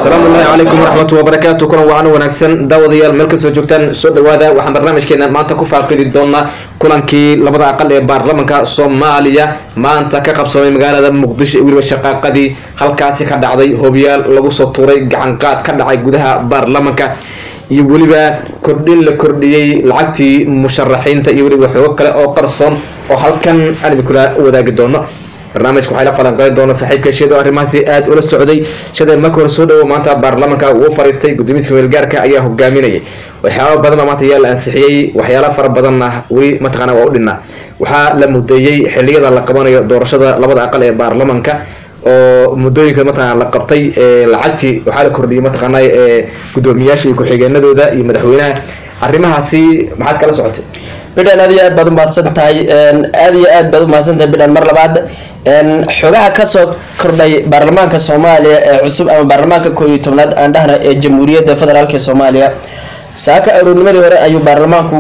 asalaamu llahi calaykum waraxmatu wabarakaatu kulan wacan wanaagsan daawadayaal meel kastoo joogtaan soo dhawaada waxaan barnaamijkeena maanta ku faaqidi doonaa kulankii labada aqal ee baarlamanka soomaaliya maanta ka qabsamay magaalada muqdisho iyo weliba shaqaaqadii halkaasi ka dhacday hobiyaal lagu soo tuuray gacanqaad ka dhacay gudaha baarlamanka iyo weliba kordhin la kordhiyey lacagtii musharaxiinta iyo weliba xoogo kale oo qarsoon oo halkan aan idinkula wadaagi doono barnaamijka waxay la falanqeyn doona saaxiibka sheedo arrimahaasi aada ula socday shada marka hore soo dhawo maanta baarlamanka uu fariistay gudoomiyaha weelgaarka ayaa hogaaminayay waxyaaba badan baa maanta ayaa la ansixiyey waxyaala fara badanna weli mataqaana waa u dhinaa waxaa la mudeeyey xiliyada la qabanayo doorashada labada aqal ee baarlamanka oo muddooyinka mataqana la qabtay lacagtii waxaa la kordhiyey mataqaana gudoomiyaasha iyo ku-xigeenadooda iyo madaxweynaha arrimahaasi maxaad kala socotay bidhan aad iyo aad baad umahadsan tahay aad iyo aad baad umahadsan tahay bidhan mar labaad xogaha kasoo kordhay baarlamaanka soomaaliya ee cusub ama baarlamaanka koob iyo tobnaad aan dhahna ee jamhuuriyadda federaalk ee soomaaliya saaka aroornimadii hore ayuu baarlamaanku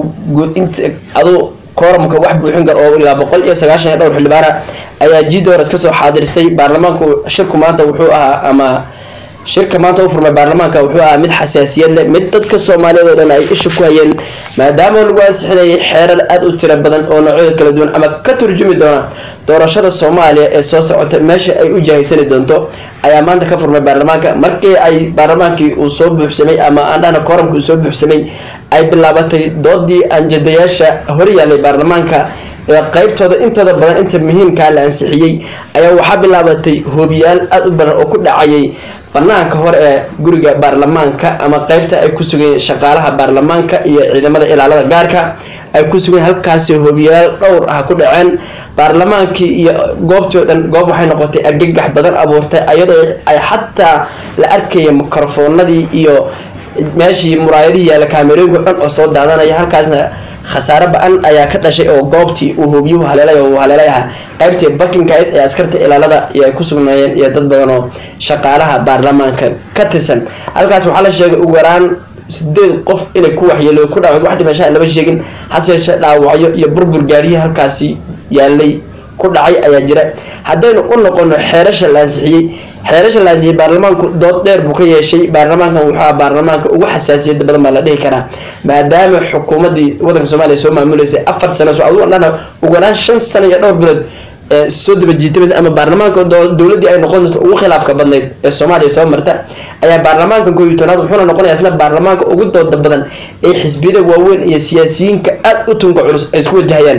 adu kooramka wax buuxin kar oo ilaa boqol iyo sagaashan iyo dhowr xildhibaana ayaa jidoras kasoo xaadirisay baarlamaanku shirku maanta wuxuu ahaa ama shirka maanta u furmay baarlamaanka wuxuu ahaa mid xasaasiyad leh mid dadka soomaaliyeed oo dhan ay isha ku hayeen maadaama lagu ansixinayay xeerar aada u tiro badan oo noocyada kala duwan ama ka turjumi doona doorashada soomaaliya ee soo socota meesha ay u jahaysani doonto ayaa maanta ka furmay baarlamaanka markii ay baarlamaankii uu soo buuxsamay ama aan dhahna kooramka uu soo buuxsamay ay bilaabatay doodii anjadayaasha hor yaallay baarlamaanka ee qaybtooda intooda badan inta muhiimkaa la ansixiyey ayaa waxaa bilaabatay hoobiyaal aada u badan oo ku dhacayay banaanka hore ee guriga baarlamaanka ama qaybta ay ku sugayeen shaqaalaha baarlamaanka iyo ciidamada ilaalada gaarka ay ku sugayeen halkaasi hoobiyaal dhowr ah ku dhaceen baarlamaankii iyo goobtii o dhan goob waxay noqotay argagax badan abuurtay ayadoo ay xataa la arkaya mikrofoonadii iyo meeshii muraayadihii yaalla kaamerooyinka o dhan oo soo daadanaya halkaasna khasaare ba-an ayaa ka dhashay oo goobtii uu hoobiyuhu haleelay oo uu haleelay ahaa qaybtii bakinkayd ee askarta ilaalada iyo ay ku sugnaayeen iyo dad badan oo shaqaalaha baarlamaanka ka tirsan halkaas waxaa la sheegay ugu yaraan sideed qof inay ku waxyeelo ku dhaawad wax dhimashaa lama sheegin hase yeeshee dhaawacyo iyo burbur gaariyii halkaasi yaalay ku dhacay ayaa jira haddaynu u noqono xeerasha la ansixiyey xeerasha la ansixiyey baarlamaanku dood dheer buu ka yeeshay baarlamaankan wuxuu aha baarlamaanka ugu xasaasiyada badan baa la dhihi karaa maadaama xukuumaddii waddanka soomaaliya soo maamuleysay afar sano so adu dhana ugu yaraan shan sano iyo dhowr bilood soo daba jiitamaysa ama baarlamaanka dowladdii ay noqon doonto ugu khilaafka badnayd ee soomaaliya soo marta ayaa baarlamaanka koob iyo tobnaad wuxuuna noqonaya isla baarlamaanka ugu dooda badan ee xisbiyada waaweyn iyo siyaasiyiinka aada u tunka culus ay isku wajahayaan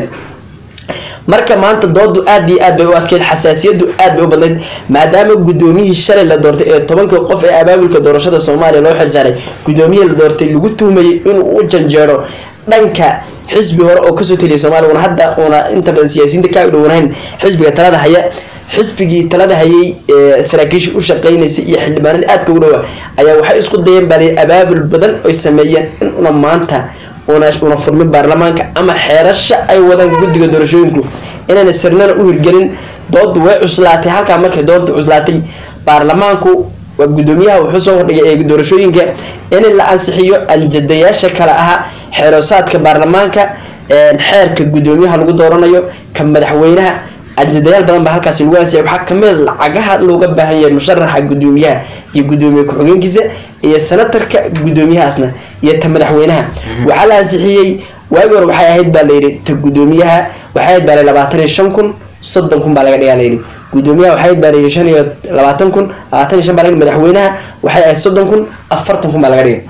marka maanta doodu aad iyo aad bay u adkeyd xasaasiyadu aad bay u badnayd maadaama guddoomiyihii shalay la doortay ee tobanka qof ee abaabulka doorashada soomaaliya loo xilsaaray guddoomiyihii la doortay lagu tuhmayey inuu u janjeero dhanka xisbi hore oo kasoo teliyay soomaliya una hadda una inta badan siyaasiyiinta ka dhowanayn xisbiga talada haya xisbigii talada hayay saraakiisha u shaqeynaysay iyo xildhibaanadii aadka ugu dhawa ayaa waxay isku dayeen baa abaabul badan oy sameeyeen in una maanta una una furmin baarlamaanka ama xeerasha ay wadaan guddiga doorashooyinku inayna sirnana u hirgelin doodu way cuslaatay halkaa markay doodu cuslaatay baarlamaanku waa guddoomiyaha wuxuu soo hordhigay ee doorashooyinka in la ansixiyo aljadayaasha kale ahaa xeerosaadka baarlamaanka xeerka guddoomiyaha lagu dooranayo ka madaxweynaha aljadayaal badan baa halkaasi lagu ansixiyay waxaa kamid lacagaha looga baahan yahay musharaxa guddoomiyaha iyo guddoomiye ku-xigeenkiisa iyo senatarka guddoomiyahaasna iyo ta madaxweynaha waxaa la ansixiyey waagi hore waxay ahayd baa layidhi ta guddoomiyaha waxay ahayd baa la labaatan iyo shan kun soddon kun baa laga dhigaa layidhi guddoomiyaha waxay ahayd baa layidhi shan iyo labaatan kun labaatan iyo shan baa laga madaxweynaha waxay ahayd soddon kun afartan kun baa laga dhigay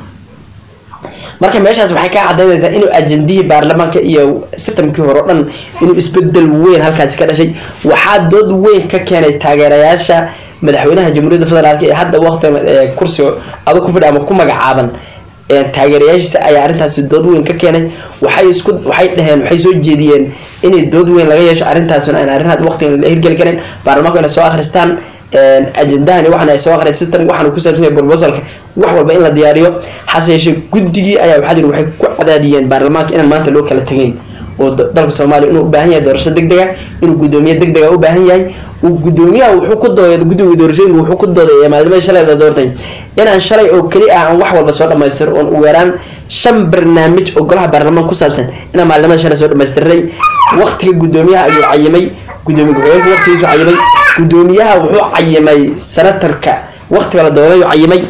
marka meeshaas waxay ka cadaynaysaa inuu ajendihii baarlamaanka iyo sistamkii hore o dhan inuu isbedel weyn halkaasi ka dhashay waxaa dood weyn ka keenay taageerayaasha madaxweynaha jamhuuriyadda federaalk ee hadda waktigan kursiga adag ku fidha ama ku magacaaban taageerayaashiisa ayaa arrintaasi dood weyn ka keenay waxay isku waxay dhaheen waxay soo jeediyeen inay dood weyn laga yeesho arrintaasna aan arrin hadda waktigan la hirgeli karin baarlamaanku inay soo akhristaan ajendahani waxana ay soo akhriya sistan waxaana ku saabsan yahay proposalka wax walba in la diyaariyo hase yeeshee guddigii ayaa waxaa jiri waxay ku cadaadiyeen baarlamaanka inaan maanta loo kala tegayn oo dalka soomaaliya inuu u baahan yahay doorasho deg dega inuu guddoomiye deg dega u baahan yahay uu guddoomiyaha wuxuu ku dooday guddiga doorashooyinka wuxuu ku dooday maalmada shalay la doortay inaan shalay oo keli ah aan wax walba soo dhamaystiro oon ugu yaraan shan barnaamij oo golaha baarlamaanka ku saabsan inaan maalimada shalay soo dhamaystiray waktiga guddoomiyaha ayuu cayimay gudoomiye ku-xigeenka waqtigiisu cayimay gudoomiyaha wuxuu cayimay senatarka waktiga la doonayu cayimay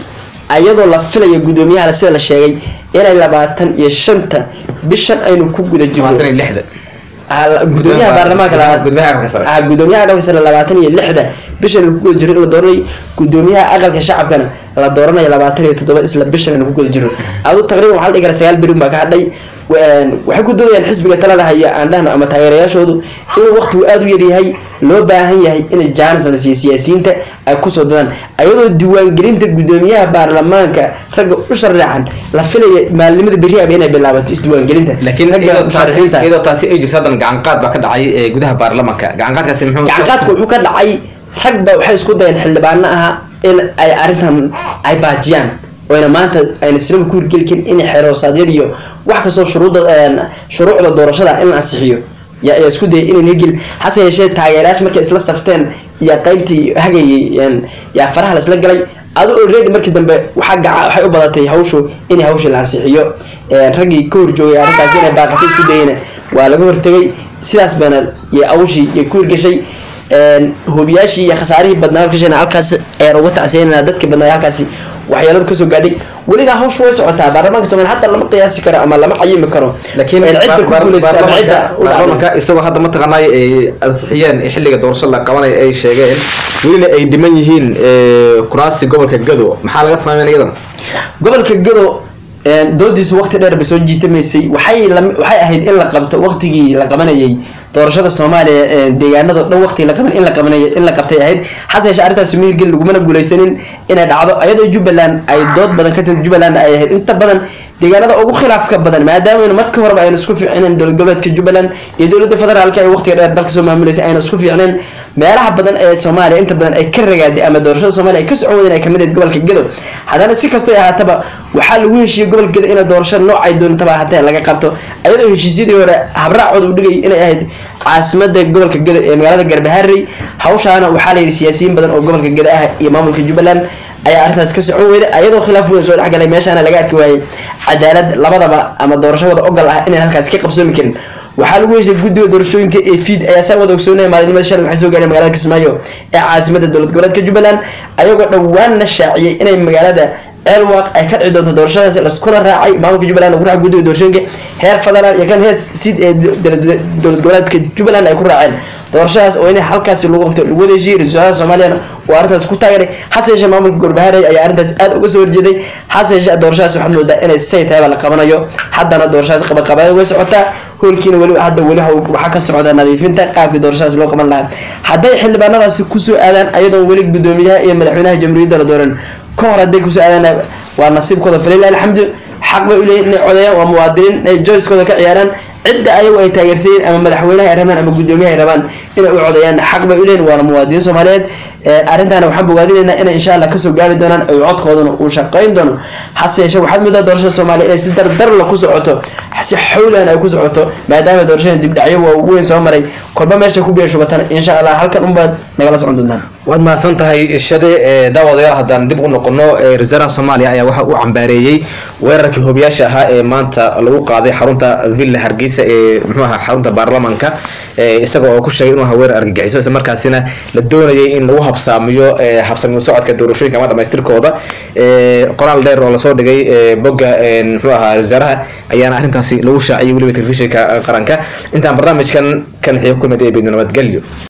ayadoo la filayo guddoomiyaha sida la sheegay inay labaatan iyo shanta bishan aynu ku guda jirno labaatan iyo lixda gudoomiyaha baarlamaanka gudoomiyaha gudoomiyaha aqalka sare labaatan iyo lixda bishan ku guda jiro in la dooranay gudoomiyaha aqalka shacabkana la dooranayo labaatan iyo toddoba isla bishan aynu ku guda jirno adu taqriiban waxaa la dhihi karaa sagaal berin baa ka hadhay waxay ku doodayaan xisbiga talada haya aan dhahno ama taageerayaashoodu inuu waktigu aada u yaryahay loo baahan yahay inay jaanisada siiyo siyaasiyiinta ay kusoo dadaan ayadoo diiwaangelinta guddoomiyaha baarlamaanka ragga u sharaxan la filaya maalnimada beriyaaba inay bilaabato isdiiwaangelinta laakiin iyadoo taasi ay jirto haddana gacan qaad baa ka dhacay gudaha baarlamanka gacan qaadkaasi muxuu gacan qaadka wuxuu ka dhacay rag ba waxay isku dayeen xildhibaano aha in ay arrintan ay baajiyaan oyna maanta ayna sinaba ku hirgeli karin in xeeroosaadiyad iyo wax kastoo shuruudda shuruucda doorashada in la ansixiyo ya ayaa isku dayay inayna hirgelin hase yeeshee taageerayaasha markay isla safteen iyo qaybtii hagayay yaa faraha la isla galay adu already markii dambe waxaa gaca waxay u badatay hawshu in hawsha la ansixiyo raggii ka horjoogay arrintaasi inay baaqatay isku dayeyna waa laga hortegay sidaas baana iyo awshii iyo ku hirgashay hubiyaashii iyo khasaarihii badnaa halkashana halkaas ayaan uga tacsiyanana dadkii badnaa halkaasi waxyeeladu kasoo gaadhay weligaa hawshu way socotaa baarlamaanka somalia hataa lama qiyaasi karo ama lama xayimi karo laakiin baarlamanka isagoo hadda mataqaanay ay ansixiyeen xilliga doorasho la qabanayo ay sheegeen welina ay dhiman yihiin kuraasi gobolka gado maxaa laga sameyn iyadana gobolka gado doodiisu wakti dheer bay soo jiitamaysay waxay waxay ahayd in la qabto waktigii la qabanayay doorashada soomaaliya deegaanado dhan wakti la qaban in la qabanay in la qabtay ahayd hase yeeshee arrintaasi mihirgel lagumana guulaysanin inay dhacdo ayadoo jubbaland ay dood badan ka timid jubbaland ay ahayd inta badan deegaanada ugu khilaafka badan maadaama marka horeba ayna isku fiicneen dowlad goboleedka jubbaland iyo dowladda federaalka ay waktiga dheer dalka soo maamuleysay ayna isku fiicneen meelaha badan ee soomaaliya inta badan ay ka ragaaday ama doorashada soomaaliya ay ka socon wadeen ay kamid ahayd gobolka gedo haddana si kastoo ahaataba waxaa lagu heshiiyey gobolka gedo inay doorashada noocay doontaba ahaatee laga qabto ayadoo heshiisyadii hore habraacooda u dhigay inay ahayd caasimada gobolka gedo ee magaalada garbaharey hawshaana waxaa la yidhi siyaasiyiin badan oo gobolka gedo ah iyo maamulka jubbaland ayaa arrintaas ka socon weyday ayadoo khilaaf weyn soo dhexgalay meeshaana laga arki waayey cadaalad labadaba ama doorashadooda ogol ah inaan halkaas ka qabsoomi karin waxaa lagu heshay guddiga doorashooyinka ee fiid ayaa saa wada ogsoonaya maalinimada shalay waxay soo gaadheen magaalada kismaayo ee caasimada dowlad goboleedka jubbaland ayagoo dhowaanna shaaciyey inay magaalada elwaq ay ka dhici doonto doorashadaasi laskula raacay maamulka jubbaland ku raacay guddiga doorashooyinka heer federaal iyo kan heer sid ee dowlad goboleedka jubbaland ay ku raaceen doorashadaas oo in halkaasi lagu qabto lagu wada heshiiyey ra-iisul wasaaraha soomaaliyana oo arrintaas ku taageeray hase yeeshee maamulka gorbaharey ayaa arrintaas aad uga soo horjeeday hase yeeshee doorashadaas waxaad moodaa inay say tahayba la qabanayo haddana doorashadaas qabaqabadeed way socotaa hoolkiina weli hadda weli waxaa ka socda nadiifinta qaabkii doorashadaas loo qaban lahaa hadday xildhibaanadaasi kusoo aadaan ayadoon weli guddoomiyaha iyo madaxweynaha jamhuuriyadda la dooran ka hor hadday kusoo aadaan waa nasiibkooda falilah alxamdu xaq bay uleeyihin inay codeeyaan waa muwaadiniin inay joyskooda ka ciyaaraan cidda ayagu ay taageersayiin ama madaxweynaha ay rabaan ama guddoomiyaha ay rabaan inay u codeeyaan xaq bay uleeyihin waana muwaadiniin soomaaliyeed arrintaana waxaan bogaadinaynaa inay insha allah kasoo gaari doonaan ay codkooduna uu shaqayn doono hase yeeshee waxaad moodaa doorashada soomaaliya inay si dardarla ku socoto si xawlan ay ku socoto maadaama doorashada dibdhacyo waa weyn soo maray kolba meesha ku biya shubatana insha allah halkan unbaad nagala socon doontaan waad mahadsan tahay shade daawadayaal haddaan dib u noqono ra-isul wasaaraha soomaaliya ayaa waxa uu cambaareeyey weerarkii hobiyaasha ahaa ee maanta lagu qaaday xarunta villa hargeysa ee muxuu ahaa xarunta baarlamanka isaga oo ku sheegay inuu ahaa weerar argagixiso isla markaasina la doonayay in lagu habsaamiyo habsamiyo socodka doorashooyinka ama dhamaystirkooda qoraal dheer oo lasoo dhigay bogga muxuu ahaa ra-isul wasaaraha ayaana arrintaasi lagu shaaciyay weliba telefishinka qaranka intaan barnaamijkan kan xiga kulmid ee beedna nabadgelyo